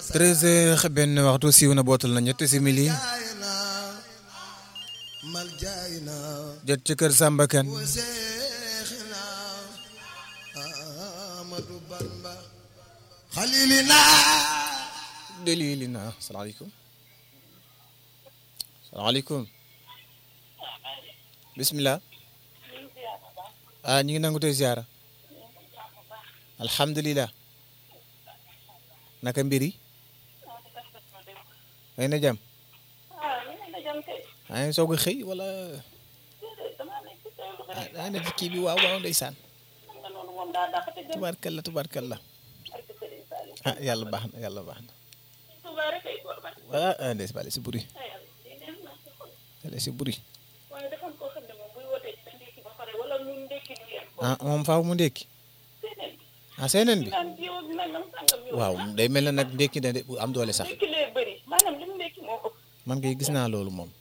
treize heures benn waxtu siiw na bootal na ñetti simili jot ci kër Samba Kane dalilina salaamaaleykum salaamaaleykum bisimilah ah ñu ngi nangu tey ziara alhamdulilah naka mbir yi may na jàmm aa ngi soog a xëy wala aa na ci kii bi waaw waaw ndeysaan tubaarkalla tubaarkalla ah yàlla baax na yàlla baax na ah ndees bale si buri bale si buri ah moom faaw mu ndékki ah seeneen bi waaw day mel na nag ndékki na de bu am doole sax man kay gis naa loolu moom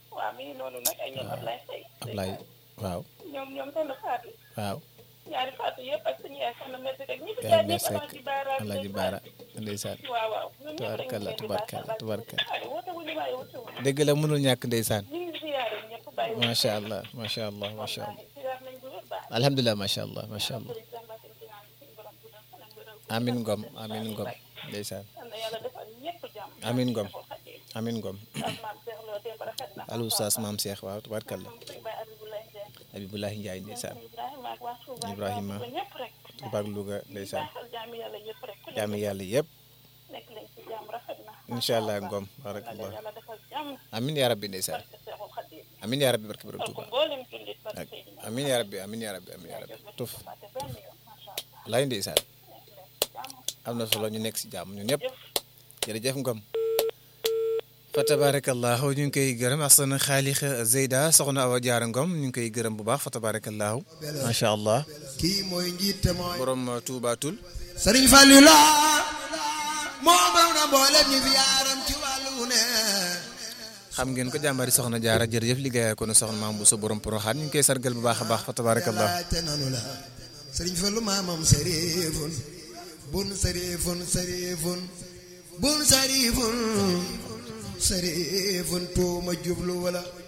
Ablaye waaw waaw ñaari faatu yëpp ak suñu yaay soxna Mette rek ñi fi yaa jaar ngi ñëpp sekk Alaaji Baara Alaaji Baara ndeysaan waaw waaw ñun ñëpp rek tubarkalla ñu ngi tubarkalla tubarkalla waaye woote wu ñu waaye woote wu dëgg la mënul ñàkk ndeysaan ñu ngi ziyaare ñëpp bàyyi wu macha allah macha allah macha allah ziyaar nañ bu wér baax alhamdulilah macha allah macha allah sëriñ Samba Sène ci naan suñu borom bu doon fanam wéral amin ngom amin ngom ndeysaan yal na yàlla defal ñëpp jàmm Amiin Ngom. Seexul Xadiim. amin ngom ak maam Seex Lo démb rafet na alu saas maam Cheikh waaw tubarkalla sëñ Baye Abdoulaye Ndiaye Abibulahi Ndiaye ndeysaan Ibrahima ak waa Touba Ibrahima. ba ñëpp rek tubaak Louga ndeysaan baaxal jaami yàlla yëpp rek ku jaami yàlla yëpp nekk leen ci jàmm rafet na incha allah ngom yàlla barakallah yàlla defal jàmm amin ya rabbi ndeysaan barke Seexul Xadiim amin ya rabbi barke borom donc Tuuba mboolem jullit barke ak Seydina amin ya rabbi amin ya rabbi amin ya rabbi tuf Fàtte benn yoon macha allah lay ndeysaan am na solo ñu nekk si jàmm ñu ñëpp jërëjëf ngom fa tabarakallahu ñu ngi koy gërëm asana xaalix Zeyda soxna Awa Jaara Ngom ñu ngi koy gërëm bu baax fa tabarakallahu macha allah kii mooy njiite mooy borom tuubaatul Sëriñ Fallu la moo baw na mboolem ñi fi yaaram ci wàllu ne xam ngeen ko jàmbari soxna jaara jërëjëf liggéeyaa ko ne soxna maam bu sa borom poroxaan ñu ngi koy sargal bu baax a baax fa tabarakallahu laajte nanu la Sëriñ Fallu maamam sariifun bun sariifun sariifun bun sariifun sariifun tuuma jublu wala